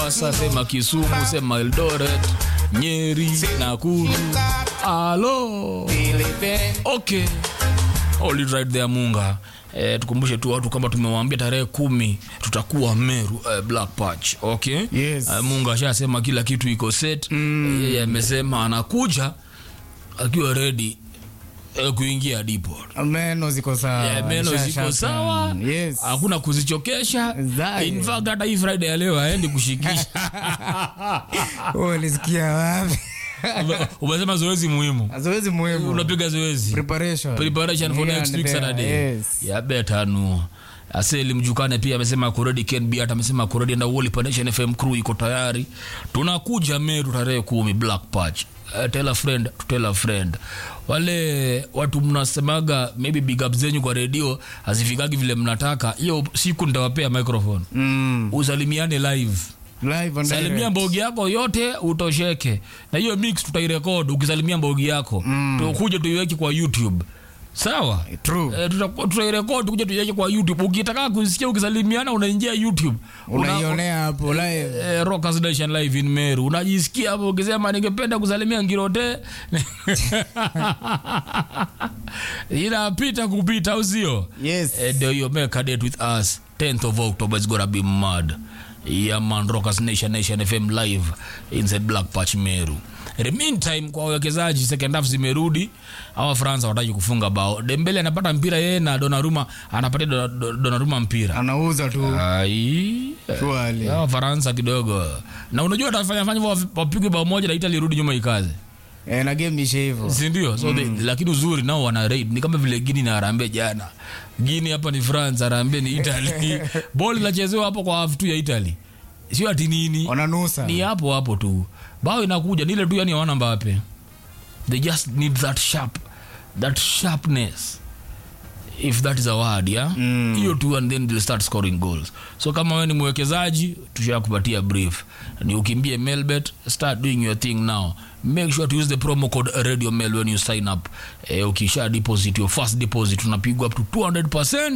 Sasa sema Kisumu, sema Eldoret, Nyeri, Nakuru. Alo. Okay. All it right there Munga. Eh, tukumbushe tu watu kwamba tumewaambia tarehe kumi tutakuwa Meru eh, Black Patch. Okay? Yes. Eh, Munga ashasema kila kitu iko set. Mm. Yeye amesema anakuja akiwa ready eh, kuingia depot. meno ziko sawa Yeah, meno Sha- ziko sha- sawa yes hakuna kuzichokesha Zaye. in fact hata hii friday ya leo aendi kushikisha Wewe ulisikia wapi Ume- umesema zoezi muhimu zoezi muhimu unapiga zoezi preparation preparation for Here next and week there, saturday yes. ya beta nu aseli mjukane pia amesema kuredi kenbi hata amesema kuredi na woli pandation fm crew iko tayari tunakuja meru tarehe kumi black patch Uh, tell a friend to tell a friend wale watu mnasemaga maybe big up zenyu kwa redio hazifikagi vile mnataka hiyo siku nitawapea microphone mm. usalimiane live live and salimia direct. mbogi yako yote utosheke na hiyo mix tutairekod ukisalimia mbogi yako mm. tukuje tuiweke kwa youtube sawa True. Eh, tuta- tutairekod kuja tuiweke kwa youtube ukitaka kusikia ukisalimiana unaingia youtube Una- unaionea hapo live Eh, Rockers Nation live in Meru unajisikia hapo ukisema ningependa kusalimia Ngirote inapita kupita au sio yes Eh, ndio hiyo make a date with us 10th of october is gonna be mad yeah man rockers nation nation fm live inside black patch meru In the meantime kwa wawekezaji second half zimerudi hawa france hawataki kufunga bao dembele anapata mpira yeye na donaruma anapatia Dona- Do- donaruma mpira anauza tu ai Surely. hawa faransa kidogo na unajua atafanya fanya hivyo wapigwe bao moja na italy irudi nyuma ikaze eh, na game ishe hivyo sindio so mm. lakini uzuri nao wana raid ni kama vile gini na arambe jana gini hapa ni france arambe ni italy bol inachezewa hapo kwa half tu ya italy sio ati nini wananusa ni hapo hapo tu bao inakuja ni ile tu yani hawana mbape they just need that sharp that sharpness if that is a word yeah Mm. hiyo tu and then they'll start scoring goals so kama wewe ni mwekezaji tushakupatia brief ni ukimbie melbet start doing your thing now make sure to use the promo code radio mail when you sign up eh, ukisha deposit your first deposit unapigwa up to 200%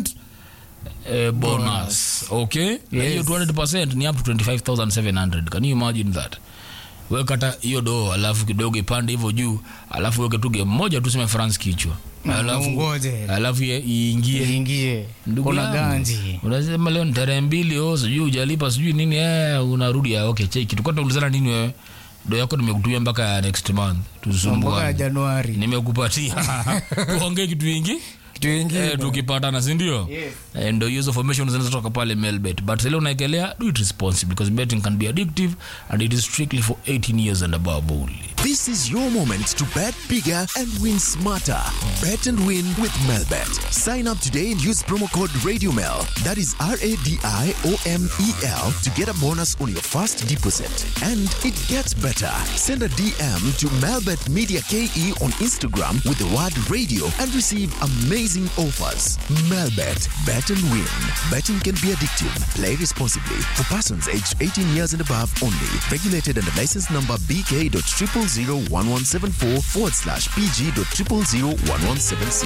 eh, bonus okay Na hiyo Yes. 200% ni up to 25700 can you imagine that wekata hiyo doo alafu kidogo ipande hivyo juu alafu weke tu game moja tuseme france kichwa alafu ungoje. alafu ye- iingie ingie Ndugu kuna yangu, ganji unasema leo ni tarehe mbili oh, sijui ujalipa sijui nini eh, unarudi ah, okay cheki tukua tuulizana nini wewe do yako nimekutumia mpaka next month mpaka tusumbuane januari nimekupatia tuongee kitu ingi kitu ingine eh, tukipatana sindio Yes. Eh, ndo hizo formation zinatoka pale melbet but sile unaekelea do it responsibly because betting can be addictive and it is strictly for 18 years and above only This is your moment to bet bigger and win smarter. Bet and win with Melbet. Sign up today and use promo code RadioMel. That is R A D I O M E L to get a bonus on your first deposit. And it gets better. Send a DM to Melbet Media KE on Instagram with the word radio and receive amazing offers. Melbet. Bet and win. Betting can be addictive. Play responsibly. For persons aged 18 years and above only. Regulated under license number BK.0001174 forward slash PG.0001176.